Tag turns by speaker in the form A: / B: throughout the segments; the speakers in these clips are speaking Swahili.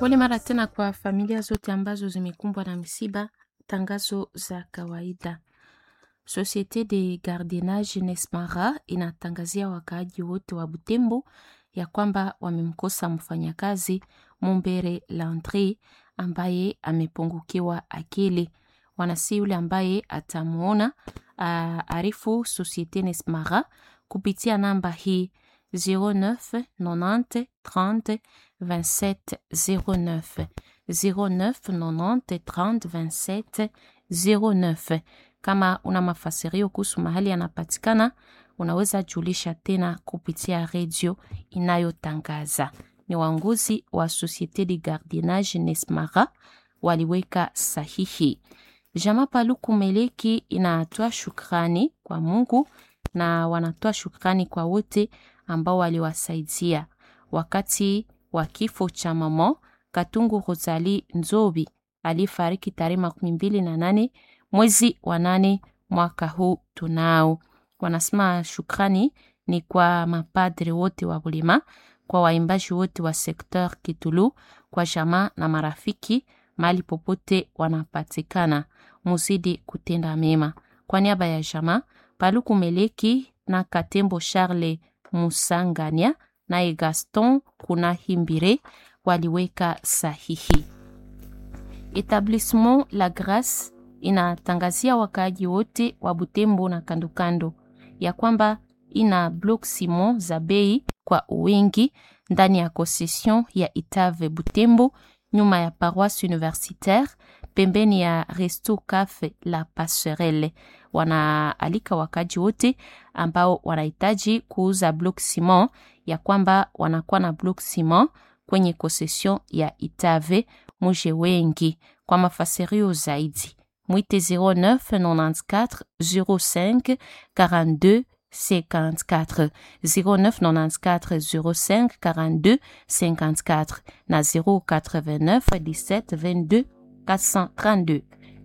A: Pole mara tena kwa familia zote ambazo zimekumbwa na misiba. Tangazo za kawaida. Societe de Gardiennage Nesmara inatangazia wakaaji wote wa Butembo ya kwamba wamemkosa mfanyakazi Mumbere Landry ambaye amepungukiwa akili. Wanasi yule ambaye atamuona arifu Societe Nesmara kupitia namba hii 09 90 30 27 09 09 90 30 27 09. Kama una mafasirio kuhusu mahali anapatikana, unaweza julisha tena kupitia redio inayotangaza. Ni waongozi wa Societe de Gardiennage Nesmara waliweka sahihi. Jama Paluku Meleki inatoa shukrani kwa Mungu na wanatoa shukrani kwa wote ambao waliwasaidia wakati wa kifo cha mama Katungu Rosali Nzobi alifariki tarehe makumi mbili na nane mwezi wa nane mwaka huu. Tunao wanasema shukrani ni kwa mapadri wote wa Bulema, kwa waimbaji wote wa sekteur Kitulu, kwa jamaa na marafiki mahali popote wanapatikana, muzidi kutenda mema. Kwa niaba ya jamaa Paluku Meleki na Katembo Charles Musangania naye Gaston kuna Himbire waliweka sahihi. Etablissement La Grace inatangazia wakaaji wote wa Butembo na kandokando ya kwamba ina block simon za bei kwa wingi ndani ya concession ya Itave Butembo, nyuma ya paroisse universitaire, pembeni ya Resto Cafe La Passerelle. Wanaalika wakaaji wote ambao wanahitaji kuuza block simon ya kwamba wanakuwa na block simon kwenye concession ya Itave, muje wengi. Kwa mafasirio zaidi mwite 09 94 05 42 54 0994 05 42 54 na 089 17 22 432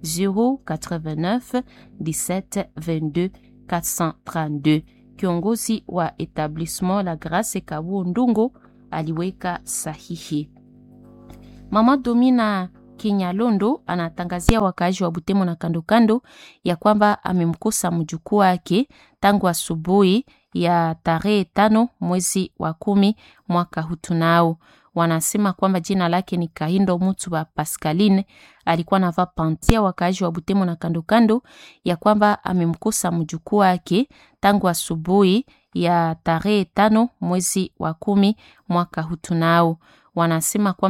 A: 089 17 22 432. Kiongozi wa Etablissement La Grace Kabu Ndungo aliweka sahihi. Mama Domina Kinyalondo anatangazia wakaaji wa Butembo na kandokando ya kwamba amemkosa mjukuu wake tangu asubuhi ya tarehe tano mwezi wa kumi mwaka hutunao. Wanasema kwamba jina lake ni Kahindo Mutu wa Pascaline, alikuwa navaa pantia. Wakaaji wa Butembo na kandokando ya kwamba amemkosa mjukuu wake tangu asubuhi ya tarehe tano mwezi wa kumi mwaka hutunao. Wanasema kwamba